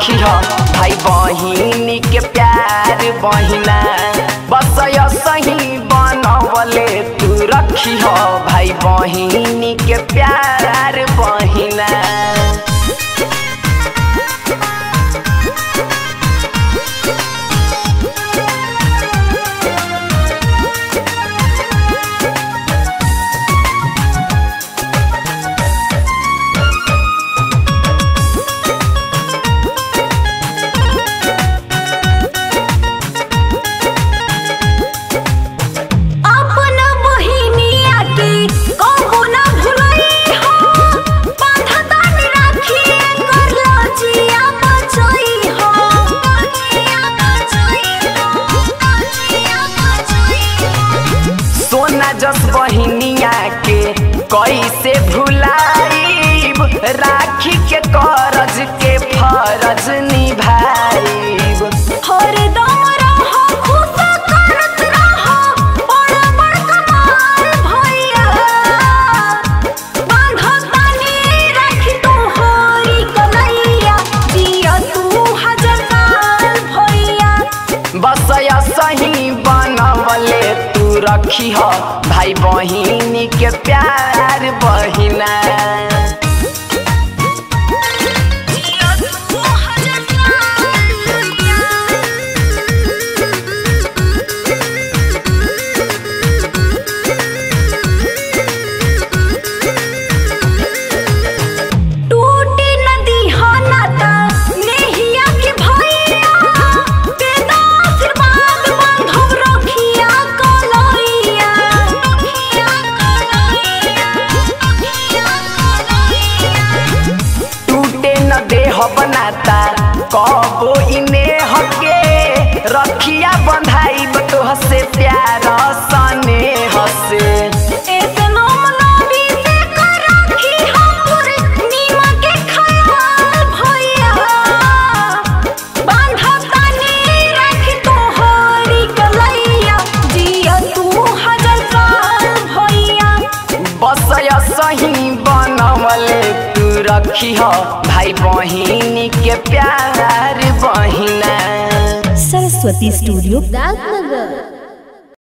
रखी हो भाई बहिनी के प्यार बहिना बस सही बनवले तू रखी हो भाई बहिनी के प्यार बहिना अपन बहिनिया के कबो ना भुलई हो बांधतान राखी कर लजिया बचई हो लजिया बचई हो लजिया बचई हो सोना जस बहिनिया के कैसे भुलाइब राखी के करज के फरज निभाइब हरदम रहो खुश करत रहो बड़ बड़ कमाल भैया बांधतानी राखी तू होरी कलैया जिया तू हजार साल भैया बस सही बनवले तू रखी हो भाई बहिनी के प्यार बहिना जिया तू हजार साल भैया टूटी नदी हनाता नेहिया के भैया बेदा आशीर्वाद बांधव रखिया कलैया रखिया कलैया रखिया कलैया टूटे न देह बनाता कबो इने हके रखिया बंधाइब तोह से प्यार सने हसे ऐसे मामलावी से कर रखी हमर नीमा के ख्याल भैया बांधतानी रख तोहरी कलैया जिया तू हजार साल भैया बस सही बनवले तू रखी हो भाई बहिनी के प्यार बहिना सरस्वती स्टूडियो राजनगर